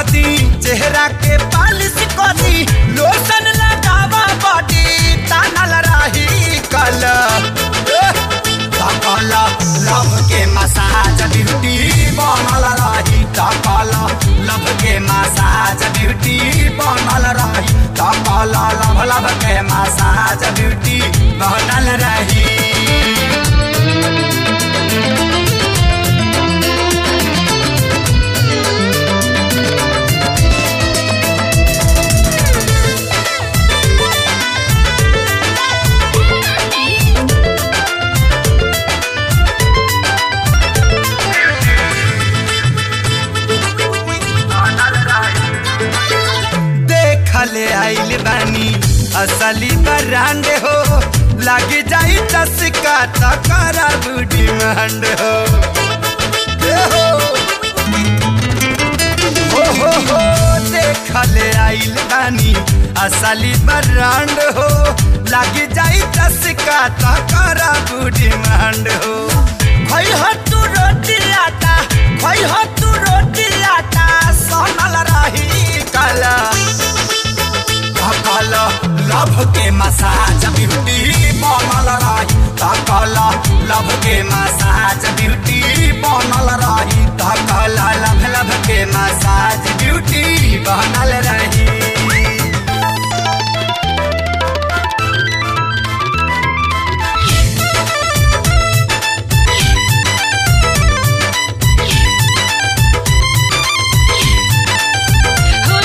कदी चेहरा के पालिश कदी लोशन लगावा बॉडी तानल रही कल तकल लव के मसाज ब्यूटी बनल रही तकल लव के मसाज ब्यूटी बनल रही तकल लव लव के मसाज ब्यूटी बनल रही देखले आइल बानी असली ब्रांड हो लग जाई चस्का तकरा बूढ़ी मंड हो ए हो हो हो हो देखले आइल बानी असली ब्रांड हो लग जाई चस्का तकरा बूढ़ी मंड हो भई हो तू रोटी आटा भई हो तू रोटी आटा सोनल रही कला तकल लभ के मसाज ब्यूटी बनल रही तकल लभ के मसाज ब्यूटी बनल रही तकल लभ लभ के मसाज ब्यूटी बनल रही Oh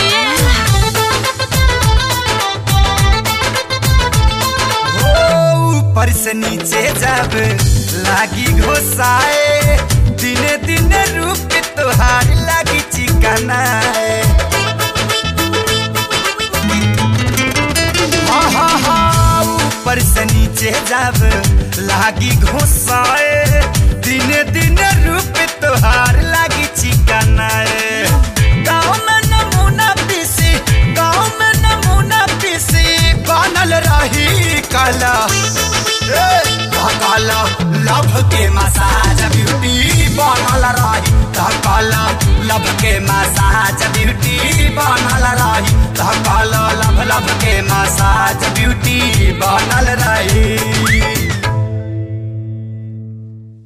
हो ऊपर से नीचे जब लागी घोसाए दिने दिने रूप तोहार लागी चिकनाए हाँ हाँ हाँ ऊपर से नीचे जब लागी घोसाए दिने दिने रूप तोहार लागी चिकनाए गाँव में नमूना पीसी गाँव में नमूना पीसी बनल रही कला काला लभ के मसाज ब्यूटी बनल रही काला लभ के मसाज ब्यूटी बनल रही काला लभ लभ के मसाज ब्यूटी बनल रही